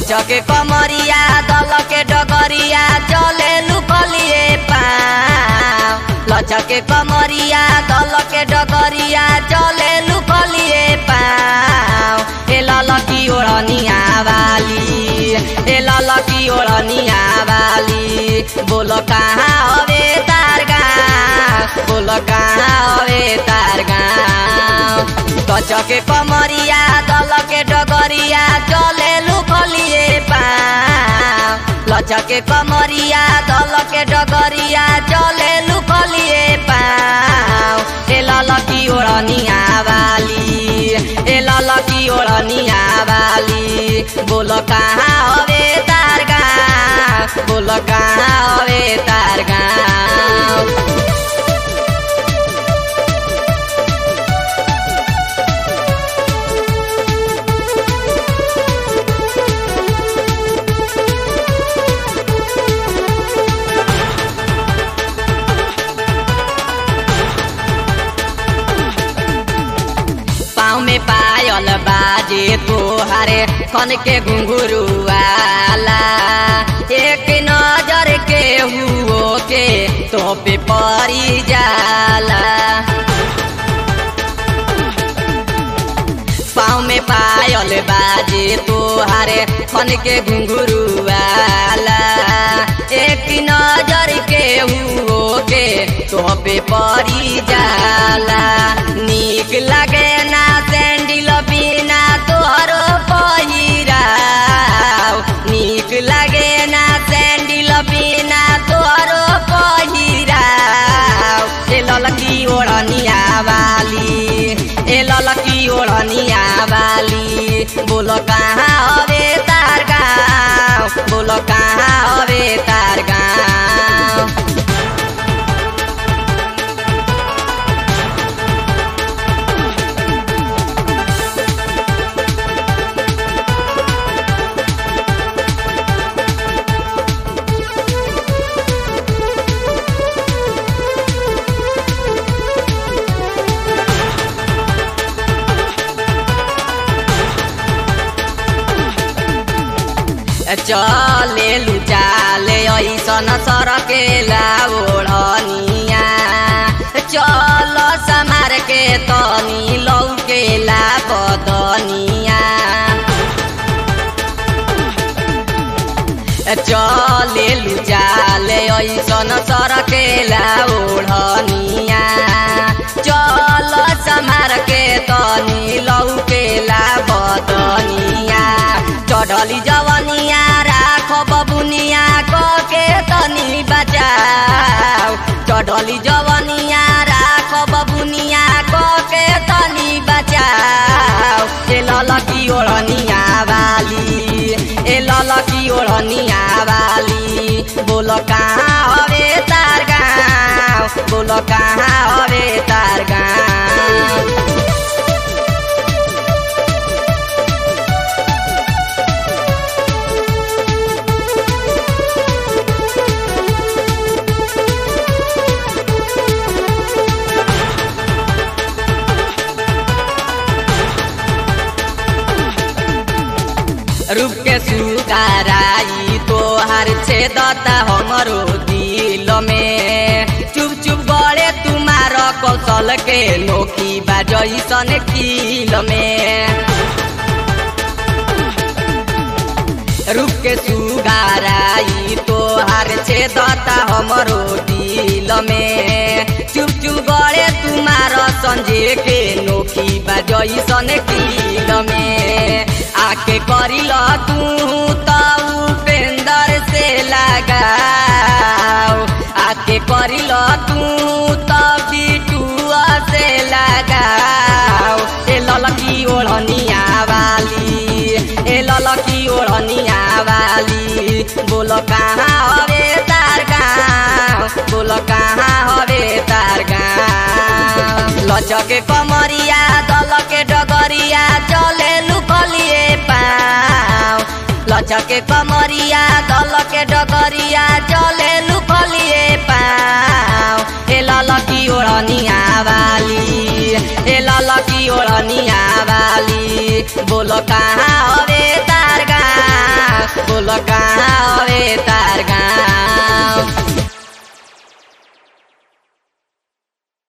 लचके कमरिया दलके डगरिया चले लुकलिए पाँव लचके कमरिया दलके डगरिया चले लुकलिए पाँव ए ललकी ओढ़निया वाली ए ललकी ओढ़निया वाली बोलो कहाँ हवे तार गाँव बोलो कहाँ हवे तार गाँव कचके कमरिया दलके डगरिया चले लुकलिए पाँव लचके कमरिया दलके डगरिया चले लुकलिए पाँव ए ललकी ओढ़निया वाली ए ललकी ओढ़निया वाली बोलो कहाँ हवे तार गाँव बोलो कहाँ हवे तार गाँव पाँव में पायल बाजे तोहारे खन के घुंघरू वाला एक नजर के हुओ के तो पे परी जाला पाँव में पायल बाजे तोहारे खन के घुंघरू वाला एक नजर के हुओ के तो पे परी जाला नीक लगे ना सैंडिल बिना तोहरो पहिराव नीक लगे ना सैंडिल बिना तोहरो पहिराव ए ललकी ओढ़निया वाली ए ललकी ओढ़निया वाली बोलो कहाँ हवे तार गाँव बोलो कहाँ हवे तार गाँव चले लुचाले ऐसन सरकेला ओढ़निया चल समार के तनी लौकेला बदनिया चले लुचाले ऐसन सरकेला ओढ़निया चल समार के तनी लौकेला बदनिया चढ़ली जवनिया राख बबुनिया के तनी बचाओ चढ़ली जवनिया राख बबुनिया के तनी बचाओ ए ललकी ओढ़निया वाली ए ललकी ओढ़निया वाली बोलो कहाँ हवे तार गाँव बोलो कहाँ हवे तार गाँव रूप के सुगाराई तोहार छेदता हमरो दिल में चुप चुप गड़े तुम्हार कौशल के नोकी बाजैसन किल में रूप के सुगाराई तोहार छेदता हमरो दिल में चुप चुप गड़े तुम्हार संजे के नोकी बाजैसन किल में आके करिल तू त उपेंदर से लगाओ आके करिल तू त बिटुआ से लगाओ ए ललकी ओढ़निया वाली ए ललकी ओढ़निया वाली बोलो कहाँ हवे तार गाँव बोलो कहाँ हवे तार गाँव लचके कमरिया दलके डगरिया चले लुकलिए पाँव लचके कमरिया दलके डगरिया चले लुकलिए पाँव ए ललकी ओढ़निया वाली ए ललकी ओढ़निया वाली बोलो कहाँ हवे तार गाँव कहाँ हवे ता